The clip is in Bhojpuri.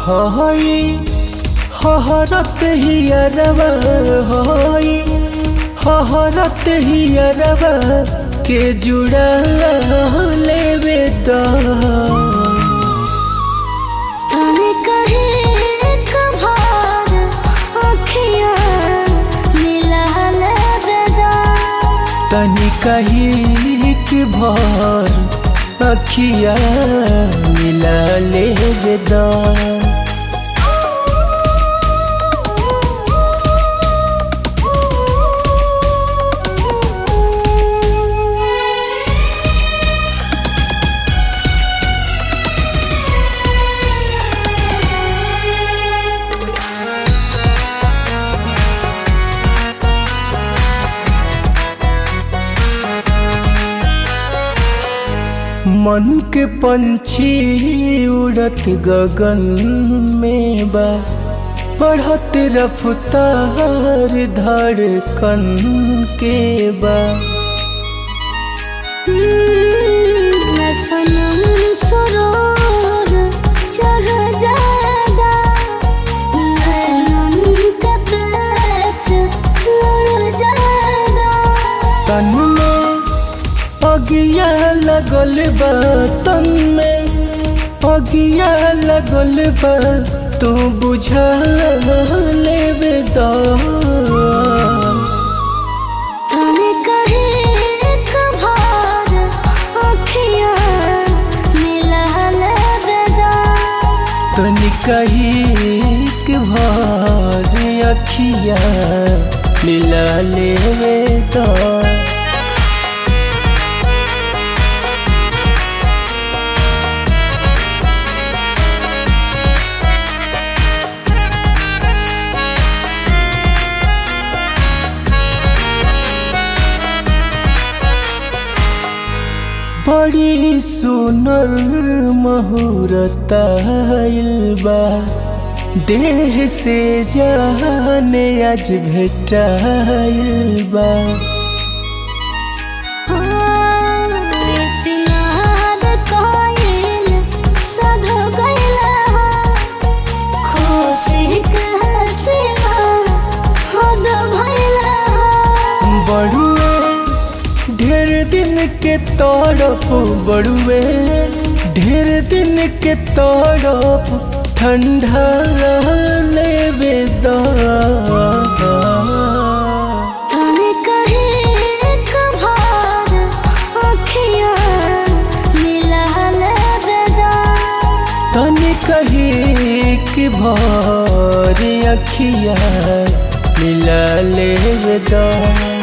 हई हहरत हियरवा हई हहरत हियरवा के जुड़ा लेवे दा तने कहे कभार अखियाँ मिला लेबेदा तनी कही कि भर अखिया मिला ले दा मन के पंछी उड़त गगन में बा बढ़त रफ्तार धड़कन के बा मैं सनम सरोर चढ़ जाएगा नैनन का पेच लड़ जाएगा तन में अगिया लगल बा तन में अगिया लगल बा तू बुझा लेवे दा तने कहे कभार अखियाँ मिला लेबेदा तनी कही कि भर अखिया मिला लेवे दा बड़ी सुनर महूरत बा देह से जाने आज भेटाइल बा सिनाद कोयल सध गइला खुशी के सीमा हद भइला बड़ुए ढेर दिन के तड़प बड़ुए ढेर दिन के तड़प ठंडा लेवे दा तने कहे कभार अखियाँ मिला लेबेदा तनी कही कि भर अखिया मिला ले दा